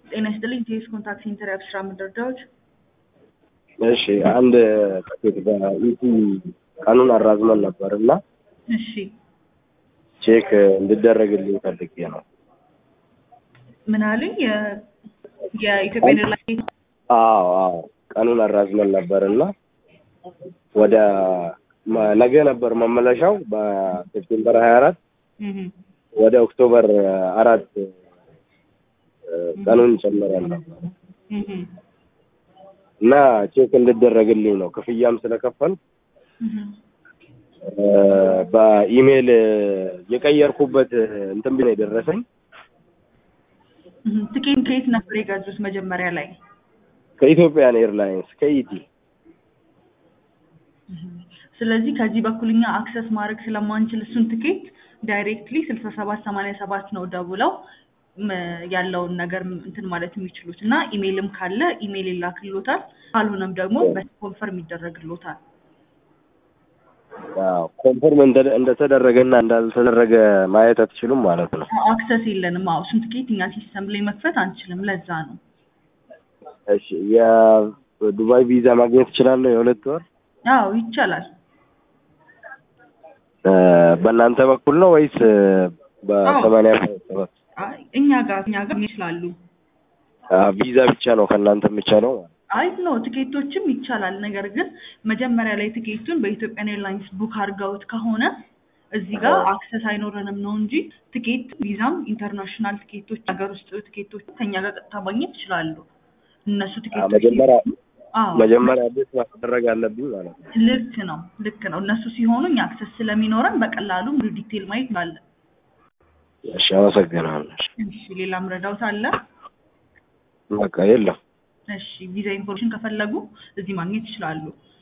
ጤና ይስጥልኝ። ቴስ ኮንታክት ሴንተር የአብስራ መረጃዎች። እሺ አንድ ፓኬት በኢቲ ቀኑን አራዝመን ነበር እና እሺ ቼክ እንድደረግልኝ ፈልጌ ነው። ምን አሉኝ? የ- የኢትዮጵያ ኤርላይንስ አዎ አዎ ቀኑን አራዝመን ነበር እና ወደ መ- ነገ ነበር መመለሻው በሴፕቴምበር ሀያ አራት እህ፣ ወደ ኦክቶበር አራት እ፣ ቀኑን ጨምረን ነበር እህ፣ እና ቼክ እንድደረግልኝ ነው ክፍያም ስለከፈል እህ። በኢሜይል የቀየርኩበት እንትን ብሎ የደረሰኝ እህ። ትኬት ከየት ነበር የገዙት መጀመሪያ ላይ? ከኢትዮጵያን ኤርላይንስ ከኢቲ እህ። ስለዚህ ከዚህ በኩል እኛ አክሰስ ማድረግ ስለማንችል እሱን ትኬት ዳይሬክትሊ ስልሳ ሰባት ሰማንያ ሰባት ነው ደውለው ም፣ ያለውን ነገር እንትን ማለት የሚችሉት እና ኢሜይልም ካለ ኢሜይል ይላክሎታል፣ ካልሆነም ደግሞ በኮንፈርም ይደረግሎታል። ኮንፈርም እንደ- እንደተደረገና እንዳልተደረገ ማየት አትችሉም ማለት ነው። አክሰስ የለንም። አዎ እሱን ትኬት እኛ ሲስተም ላይ መክፈት አንችልም። ለዛ ነው። እሺ የዱባይ ቪዛ ማግኘት እችላለሁ የሁለት ወር አዎ ይቻላል። እ፣ በእናንተ በኩል ነው ወይስ እ፣ በሰማንያ ሰባት አይ እኛ ጋር እኛ ጋር ይችላሉ። አ፣ ቪዛ ብቻ ነው ከእናንተ የሚቻለው ማለት ነው? አይ ኖ ትኬቶችም ይቻላል። ነገር ግን መጀመሪያ ላይ ትኬቱን በኢትዮጵያን ኤርላይንስ ቡክ አድርገውት ከሆነ እዚህ ጋር አክሰስ አይኖረንም ነው እንጂ ትኬት ቪዛም ኢንተርናሽናል ትኬቶች ሀገር ውስጥ ትኬቶች ከኛ ጋር ቀጥታ ማግኘት ይችላሉ። እነሱ አ፣ ትኬቶች መጀመሪያ አዎ መጀመሪያ አዲስ ማስደረግ አለብኝ ማለት ነው። ልክ ነው ልክ ነው። እነሱ ሲሆኑ እኛ አክሰስ ስለሚኖረን በቀላሉ ሙሉ ዲቴል ማየት እንችላለን። እሺ አመሰግናለሁ። እሺ ሌላም ረዳውት አለ? በቃ የለም። እሺ ቪዛ ኢንፎርሜሽን ከፈለጉ እዚህ ማግኘት ይችላሉ።